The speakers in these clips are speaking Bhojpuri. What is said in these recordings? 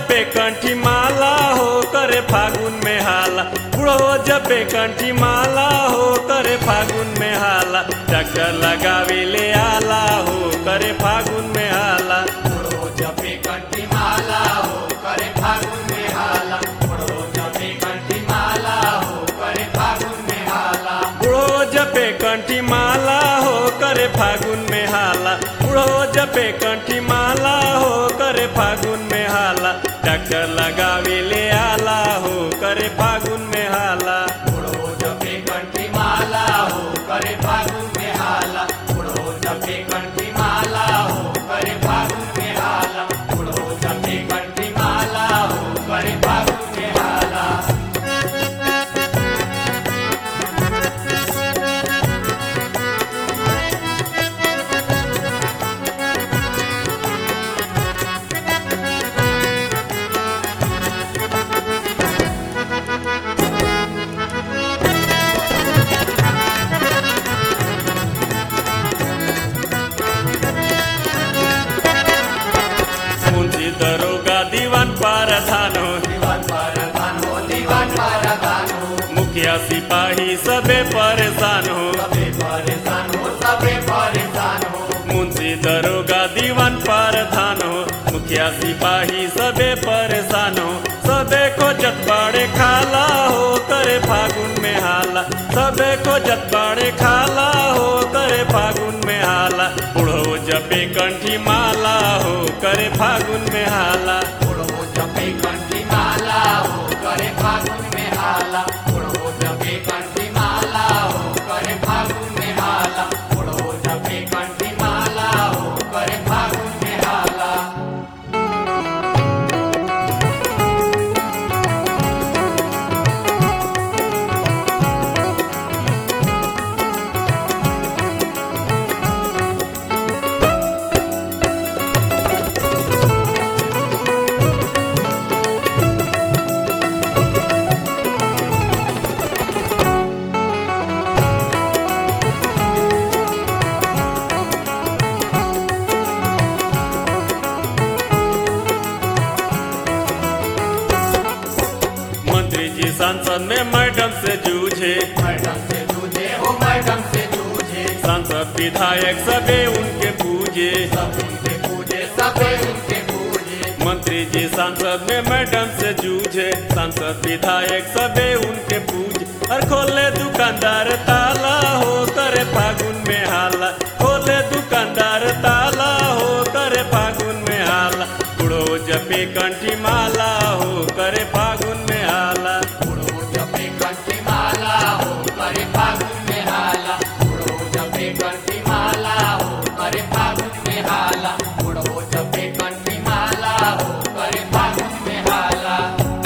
जपे कंठी माला हो करे फागुन में हाला बुढ़ो जपे कंठी माला हो करे फागुन में हाला चक्कर लगावे ले आला हो करे फागुन में हाला बुढ़ो जपे कंठी माला हो करे फागुन में हाला बुढ़ो जपे कंठी माला हो करे फागुन में हाला बुढ़ो जपे कंठी माला हो करे फागुन में हाला बुढ़ो जपे कंठी माला हो करे फागुन में हाला चक्कर लगावे ले आला हो करे फागुन में हाला बुढ़ो जपे कंठी माला हो करे फागुन में हाला बुढ़ो जपे कंठी माला हो करे फागुन में हाला बुढ़ो जपे कंठी माला हो करे फागुन में हाला मुंशी दरोगा दीवान पारधान हो दीवान परधान हो दीवान परधान हो मुखिया सिपाही सबे परेशान हो सबे परेशान हो सबे परेशान हो मुंशी दरोगा दीवान पारधान हो मुखिया सिपाही सबे परेशान हो सबे को जतबाड़े खाला हो करे फागुन में हाला सबे को जतबाड़े खाला हो करे फागुन में हाला बुढ़ो जपे कंठी माला हो करे फागुन में हाला बुढ़ो जपे कंठी माला हो करे फागुन में हाला बुढ़ो जपे कंठी माला हो करे फागुन में हाला बुढ़ो जपे कंठी माला हो करे फागुन में हाला मंत्री जी सांसद में मैडम से जूझे मैडम से जूझे हो मैडम से जूझे सांसद विधायक सबे उनके पूजे सब उनके पूजे सबे उनके पूजे मंत्री जी सांसद में मैडम से जूझे सांसद विधायक सबे उनके पूजे और खोले दुकानदार ताला हो करे फागुन में हाला खोले दुकानदार ताला हो करे फागुन में हाला बुढ़ो जपे कंठी माला हो करे फागुन में हाला बुढ़ो जपे कंठी माला हो करे फागुन में हाला बुढ़ो जपे कंठी माला हो करे फागुन में हाला बुढ़ो जपे कंठी माला हो करे फागुन में हाला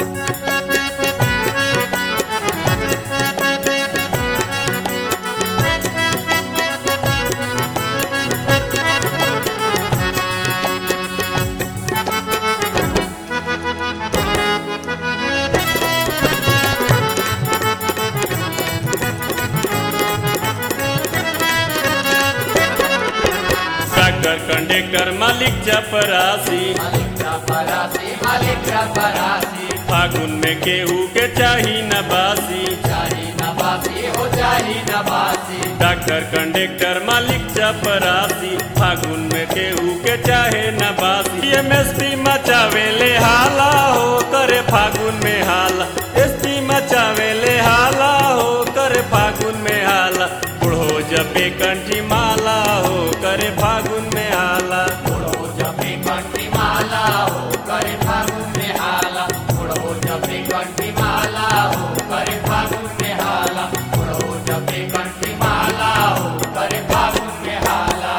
डॉक्टर कंडक्टर मालिक चपरासी मालिक का परासी मालिक का परासी फागुन में केहू के चाही नबासी चाही नबासी हो चाही नबासी डॉक्टर कंडक्टर मालिक चपरासी फागुन में केहू के चाहे नबासी एमएसपी मचावे ले हाला हो करे फागुन में हाला एसपी मचावे ले हाला हो करे फागुन में हाला बुढ़ो जपे कंठी माला हो करे फागुन में हाला बुढ़ो जपे कंठी माला हो करे फागुन में हाला बुढ़ो जपे कंठी माला हो करे फागुन में हाला बुढ़ो जपे कंठी माला हो करे फागुन में हाला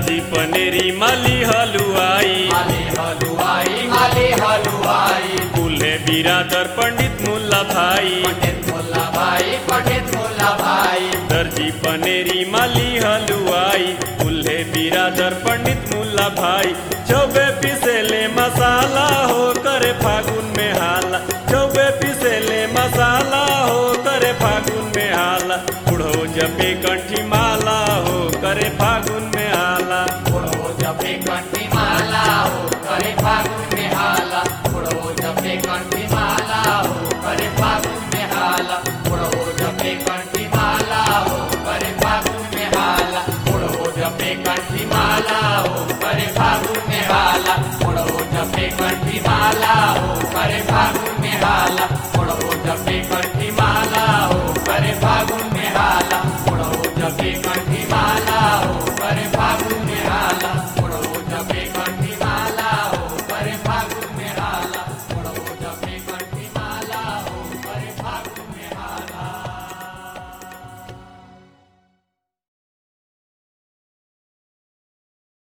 दर्जी पनेरी माली हलुआई माली हलुआई माली हलुआई दूल्हे बिरादर पंडित मुल्ला भाई पंडित मुल्ला भाई पंडित मुल्ला भाई दर्जी पनेरी माली हलुआई दूल्हे बिरादर पंडित मुल्ला भाई चौबे पिसेले मसाला हो करे फागुन में हाला चौबे पिसेले मसाला हो करे फागुन में हाला बुढ़ो जपे कंठी माला हो करे फागुन में हाला उड़ो जपे कंठी माला हो करे फागुन में हाला उड़ो जपे कंठी माला हो करे फागुन में हाला उड़ो जपे कंठी माला हो करे फागुन में हाला उड़ो जपे कंठी माला हो करे फागुन में हाला उड़ो जपे कंठी माला हो करे फागुन में हाला उड़ो जपे कंठी